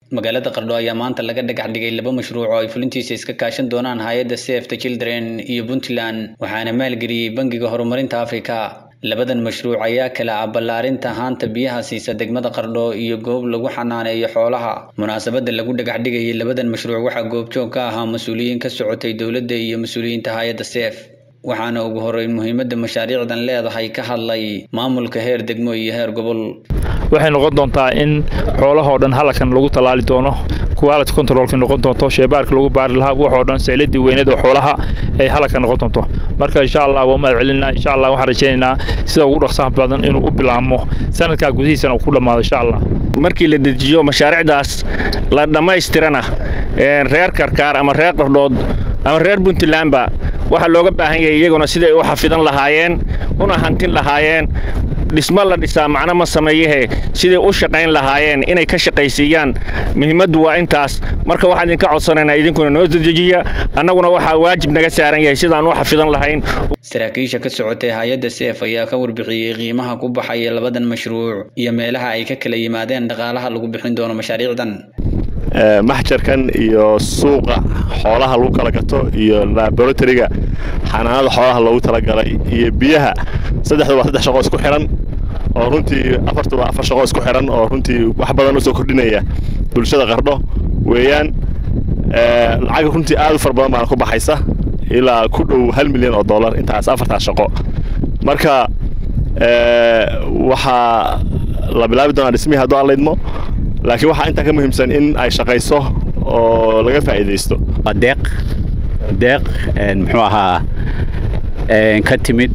magaalada qardho ayaa maanta laga dhagax dhigay laba mashruuc oo ay fulintiisa iska kaashan doonaan hay-adda save the children iyo puntland waxaana maalgeliyey bangiga horumarinta afrika labadan mashruuc ayaa kala ah ballaarinta haanta biyaha siisa degmada qardho iyo goob lagu xanaaneeyo xoolaha munaasabadda lagu dhagax dhigayay labadan mashruuc waxaa goobjoog ka ahaa mas-uuliyiin ka socotay dowladda iyo mas-uuliyiinta hay-adda save waxaana ugu horreyn muhiimadda mashaariicdan leedahay ka hadlay maamulka heer degmo iyo heer gobol waxay noqon doontaa in xoolahoo dhan halakan lagu tallaali doono quality controlka noqon doonto sheebaarka lagu baari lahaa waxoo dhan sayladii weynada xoolaha ay halaka noqon doonto marka insha allah waa mahad celinaa insha allah waxaan rajaynaynaa sida ugu dhaqsaha badan inuu u bilaabmo sanadkaa gudihiisana uu ku dhammaado insha allah markii la dejiyo mashaariicdaas la dhammaystirana reer karkaar ama reer qardhood ama reer puntlandba waxaa looga baahan yahay iyaguna siday u xafidan lahaayeen una hantin lahaayeen dhismo la dhisaa macno ma sameeyehe siday u shaqayn lahaayeen inay ka shaqaysiiyaan muhiimaddu waa intaas marka waxaan idinka codsanaynaa idinkuna noo dedejiya annaguna waxaa waajib naga saaran yahay sidaan u xafidan lahayn saraakiisha ka socotay hay-adda seef ayaa ka warbixiyey qiimaha ku baxaya labadan mashruuc iyo meelaha ay ka kala yimaadeen dhaqaalaha lagu bixin doono mashaariicdan maxjarkan iyo suuqa xoolaha lagu kala gato iyo laboratoriga xanaanada xoolaha loogu talagalay iyo biyaha saddexda waa saddex shaqo isku xihan oo runtii afarta waa afar shaqo isku xihan oo runtii wax badan u soo kordhinaya bulshada qardho weeyaan lacag runtii aad u far badan baana ku baxaysa ilaa ku dhow hal milyan oo dollar intaas afartaas shaqo marka waxaa la bilaabi doonaa dhismihii hadduu aan laydmo laakiin waxaa intaa ka muhiimsan in ay shaqayso oo laga faa'iidaysto deeq deeq muxuu ahaa ka timid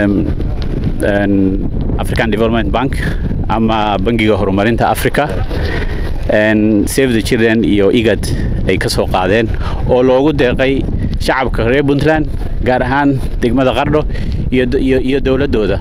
african development bank ama bangiga horumarinta africa save the children iyo igad ay ka soo qaadeen oo loogu deeqay shacabka reer puntland gaar ahaan degmada qardho iyo dowladdooda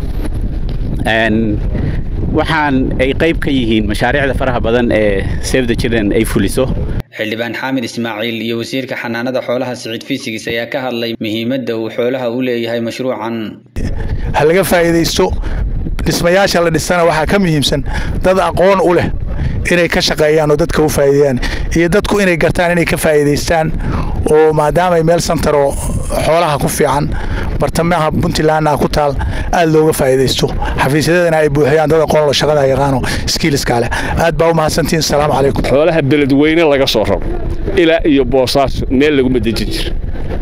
waxaan ay qayb ka yihiin mashaariicda faraha badan ee save the children ay fuliso xildhibaan xaamid ismaaciil iyo wasiirka xanaanada xoolaha siciid fiisigis ayaa ka hadlay muhiimadda uu xoolaha u leeyahay mashruucan ha laga faa'iidaysto dhismayaasha la dhisana waxaa ka muhiimsan dad aqoon u leh inay ka shaqeeyaan oo dadka u faa'iideeyaan iyo dadku inay gartaan inay ka faa'iidaystaan oo maadaamay meel santaroo xoolaha ku fiican bartamaha puntlandna ku taal aad looga faa'iidaysto xafiisyadadana ay buuxiyaan dad aqoon la shaqada yaqaano skiiliska leh aad baa u mahadsantihiin asalaamu calaykum xoolaha beledweyne laga soo raro ilaa iyo boosaaso meel laguma dejin jira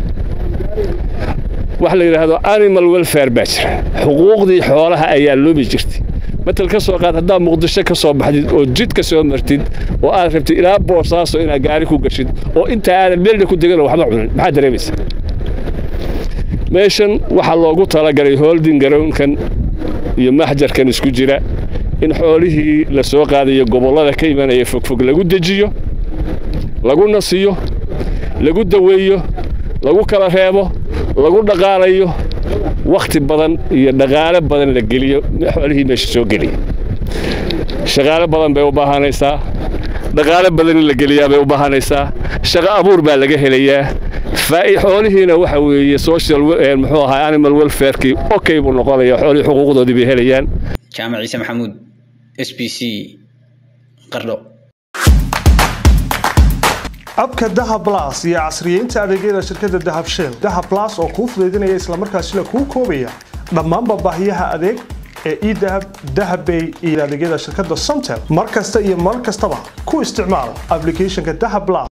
waxa la yidhaahdo animal welfare baa jira xuquuqdii xoolaha ayaa loobi jirtay matal ka soo qaad haddaad muqdisho ka soo baxdid oo jid ka soo martid oo aad rabtid ilaa boosaaso inaad gaari ku gashid oo intaa aadan meelna ku degan waxba cunin maxaad dareemaysaa meeshan waxaa loogu talagalay holding garoonkan iyo maxjarkan isku jira in xoolihii la soo qaadayo gobollada ka imanaya fogfog lagu dejiyo lagu nasiyo lagu daweeyo lagu kala reebo lagu dhaqaalayo wakhti badan iyo dhaqaale badan la geliyo xoolihii meesha soo geliya shaqaale badan bay u baahanaysaa dhaqaale badan in la geliyaa bay u baahanaysaa shaqo abuur baa laga helayaa xoolihiina waxa weeye social muxuu ahaa animal welfarekii okay buu noqonaya xoolihii xuquuqdoodii bay helayaan jaamac ciise maxamuud s b c qardho abka dahab blas iyo casriyeynta adeegyada shirkadda dahab shell dahab blas oo kuu fudaydinaya islamarkaasina kuu koobaya dhammaanba baahiyaha adeeg ee edahab dahabbay iyo adeegyada shirkadda somtel mar kasta iyo mar kastaba ku isticmaal ablicathonka dahab blas